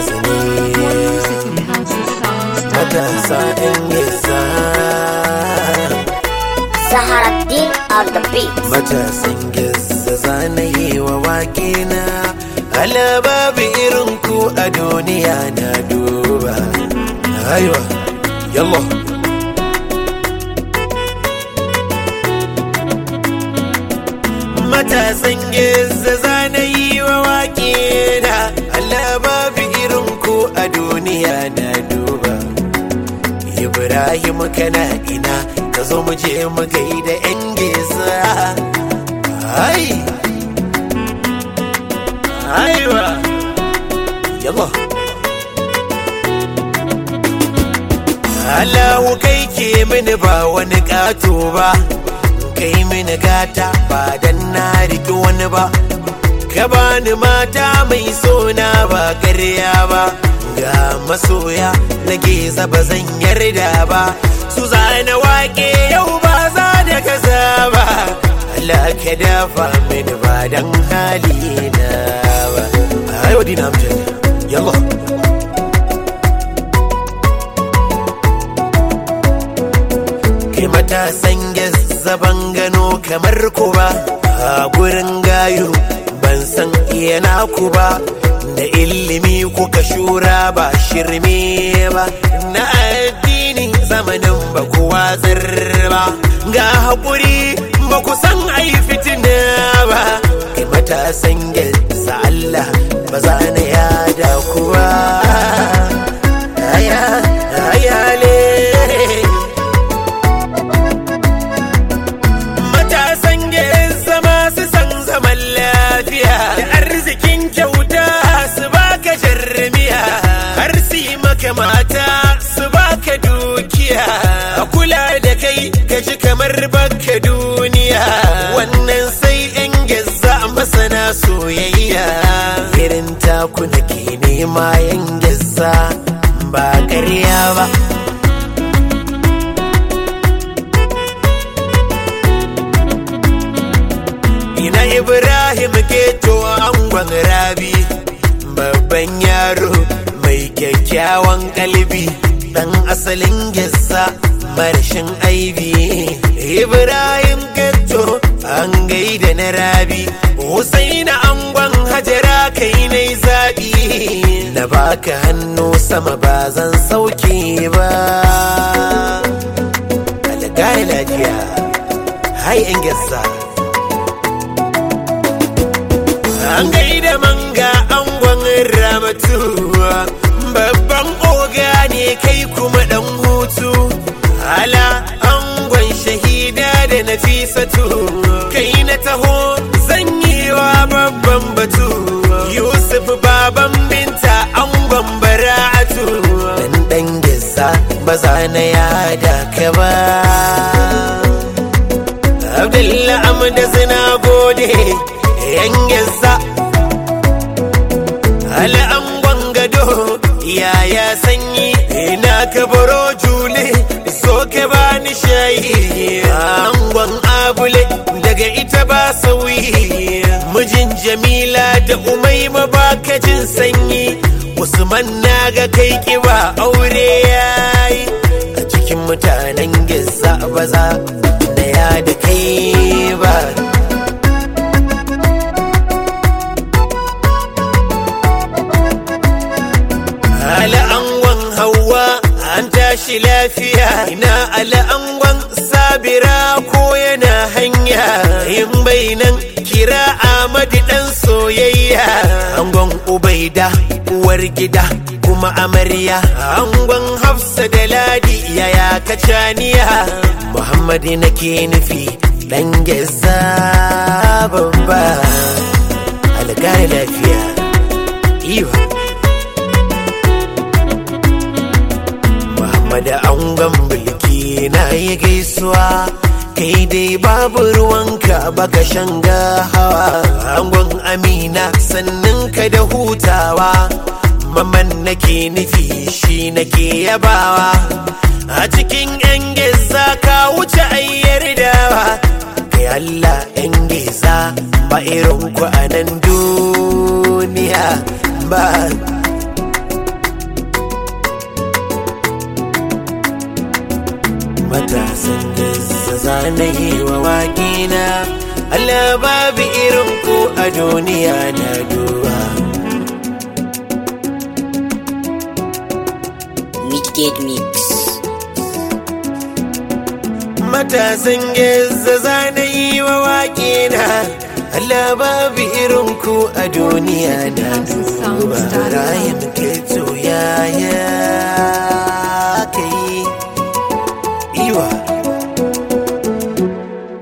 ne matasa yan gesa Zaharaddin on the beat. matasan gesa zanayi wa wake na ala babu irin ku a duniya na duba aiwa yallah matasan gesa zanayi wa wake na ala babu irin ku a duniya na duba Ibrahim kana ina ka zo mu je mu gaida yan gesa ai aiwa yalla Allahu kai ke mini ba wani ƙato ba kai mini gata ba dan na riki wani ba ka bani mata mai sona ba ƙarya ba ga masoya na geza ba zan yarda ba su zana wake yau ba za da kaza ba Allah ka dafa mini ba dan halina ba ayo dina amjad yalla kai matasan zaban gano kamar ku ba a gurin gayu ban san iya naku ba da ilimi kuka shura ba shirme ba na addini zamanin ba ku watsar ba ga haƙuri ba ku san ai fitina ba kai matasan sa Allah ba za na yada ku ba aya ayale matasan zama su san zaman lafiya da arzikin kyauta su baka jarmiya har su yi maka mata su baka dukiya a kula da kai ka ji kamar baka duniya wannan sai yan gazza masana soyayya irin taku nake nema yan gazza ba ƙarya ba Ina Ibrahim Geto angon rabi babban yaro mai kyakkyawan kalbi dan asalin gissa marshin aibi Ibrahim Geto an gaida na rabi Husaina angon hajara kai nai zaɓi na baka hannu sama ba zan sauke ba Algaya lafiya hai 'yan gissa An gaida manga angon ramatu babban oga ne kai kuma dan hutu ala angon shahida da nafisatu kai na taho zanyewa babban batu yusuf baban binta angon bara'atu dan dan gisa ba za na yada ka ba abdullahi amda zina gode yan gisa al'angon gado yaya sanyi ina ka baro jule so ka bani shayi angon abule daga ita ba sauyi mijin jamila da umaima ba ka jin sanyi usman na ga kai kiba aure yayi a cikin mutanen gisa baza da ya da kai ba al'angon hawa an tashi lafiya ina al'angon sabira ko yana hanya in bainan kira amadi dan soyayya angon ubaida uwar gida kuma amarya angon hafsa da ladi yaya kacaniya muhammadu nake nufi dan geza babba algari lafiya iwa da angon bulki na yi gaisuwa kai dai babu ruwanka baka shanga hawa angon amina sannan ka da hutawa maman nake nufi shi nake yabawa a cikin yan geza ka wuce ayyar dawa kai Allah yan geza ba irin ku a nan duniya ba matasan gizza zanayi wa waƙina Allah babu irin ku a duniya na duba Midgate Mix. matasan gizza zanayi wa waƙina Allah babu irin ku a duniya na duba rayin